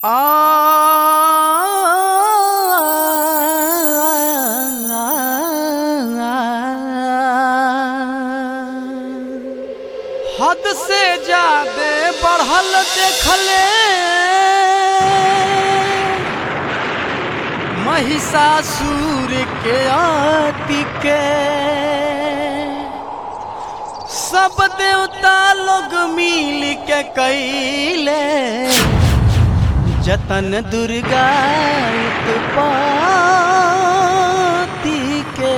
हद से ज्यादा बढ़ल देखले महिषासुर के आति के सब देवता लोग मिल के कैले जतन दुर्गा उत्पत्ति के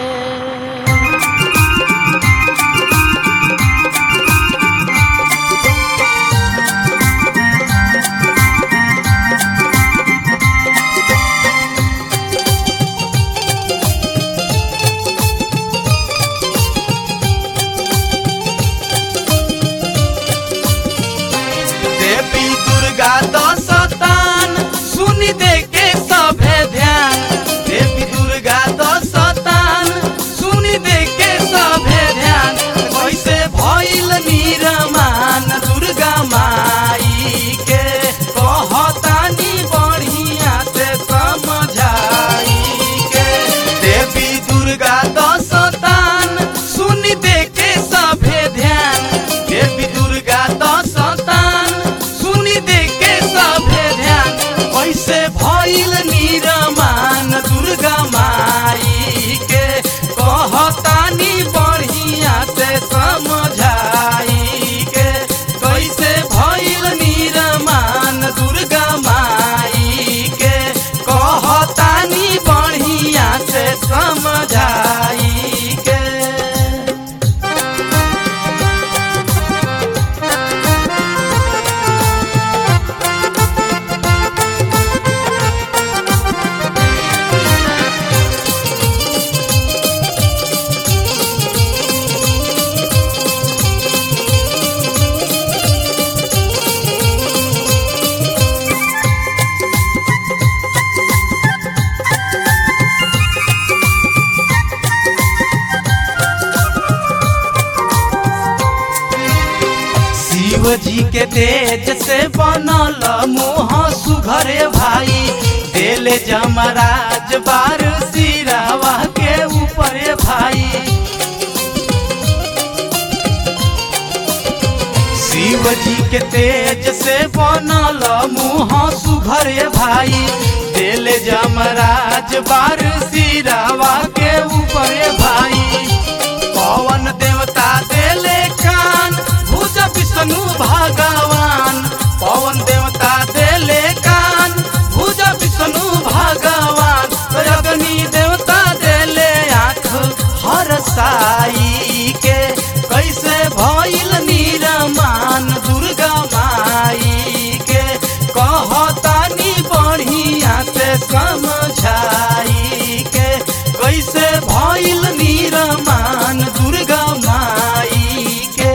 देवी दुर्गा दस तान सुनी दे के सभे ध्यान देवी दुर्गा दस तान सुनी दे के सभे ध्यान कैसे भइल निरमान दुर्गा माई के कहतानी बढ़िया से समझाई के देवी दुर्गा दस तान सुनी दे के सभे ध्यान देवी दुर्गा दस तान सुनी दे के सभे ध्यान कैसे भइल निरमान दुर्गा माई के कहतानी बढ़िया से समझाई के कैसे भइल निरमान दुर्गा माई के कहतानी बढ़िया से समझाई के शिव जी के तेज से बनल मोह सुघरे भाई देले जमराज बार सिरावा के ऊपरे भाई शिव जी के तेज से बनल मुँह सुघरे भाई देले जमराज बार सिरावा के ऊपरे भाई पवन देवता देले कान भुज विष्णु भगवान पवन देवता देले कान भुज विष्णु भगवान अग्नि देवता देले आँख हर साई के कैसे भइल निरमान दुर्गा माई के कहतानी बढ़िया से समझाई के कैसे भइल निरमान दुर्गा माई के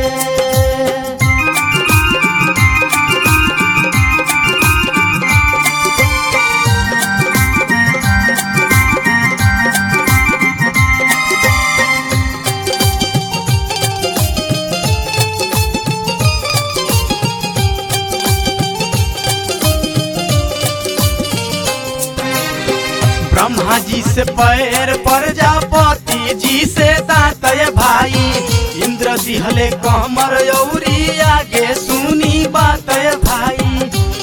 ब्रह्मा जी से पैर प्रजापति जी से दातय भाई इंद्र दिहले कमर यौरी आगे सुनी बातय भाई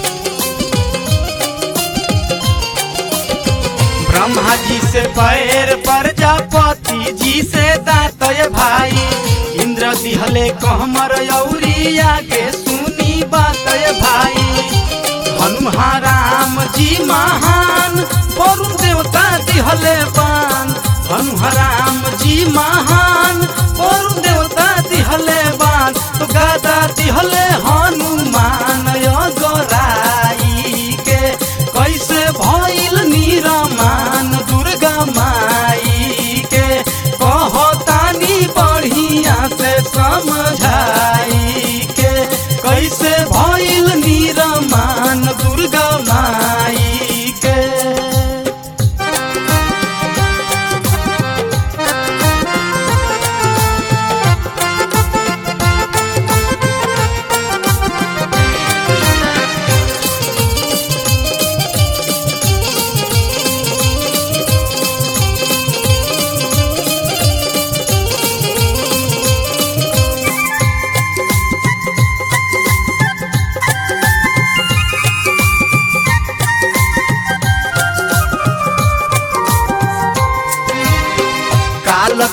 ब्रह्मा जी से पैर प्रजापति जी से दातय भाई इंद्र दिहले कमर यौरी आगे सुनी बातय भाई हनुमान राम जी महान वरुण देवता दिहले बान हनुमान राम जी महान वरुण देवता दिहले बान तो गादा दिहले हनुमान गोराई के कैसे भइल निरमान दुर्गा माई के कहतानी बढ़िया से समझाई के कैसे भइल निरमान दुर्गा माई के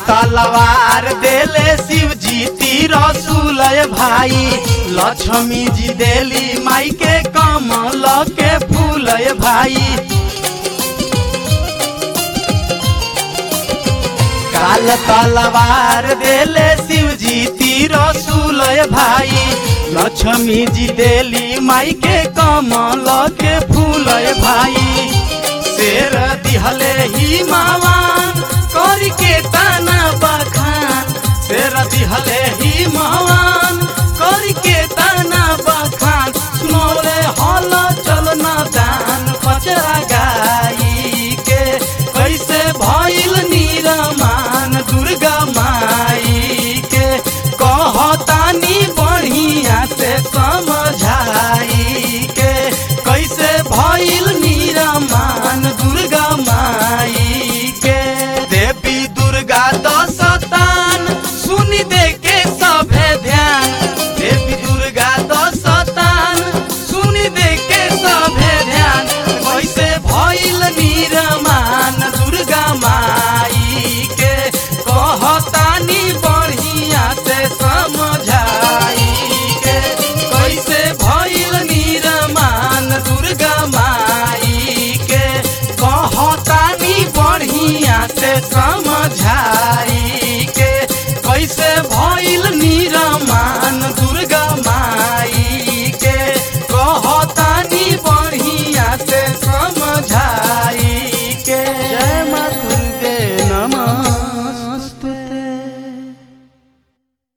तलवार देले शिव जी रसूल भाई लक्ष्मी जी देली माई के कमल के फूल भाई काल तलवार देले शिव जी रसूल भाई लक्ष्मी जी देली माई के कमल के फूल भाई शेर दिहले ही मावान कर के ताना बखान शेर दिहले ही मावान कर के ताना बखान सुनौले हल चलना दान पचरा गाई के कैसे भइल निरमान दुर्गा माई के कहतानी बढ़िया से समझाई के कैसे भइल निरमान दुर्गा माई के देवी दुर्गा दशतान सुनी दे के सभे ध्यान देवी दुर्गा दशतान सुनी दे के सभे ध्यान कैसे भइल निरमान दुर्गा माई के कहतानी बढ़िया से समझाई के कैसे भइल निरमान दुर्गा माई के कहतानी बढ़िया से समझाई के कैसे भइल निरमान दुर्गा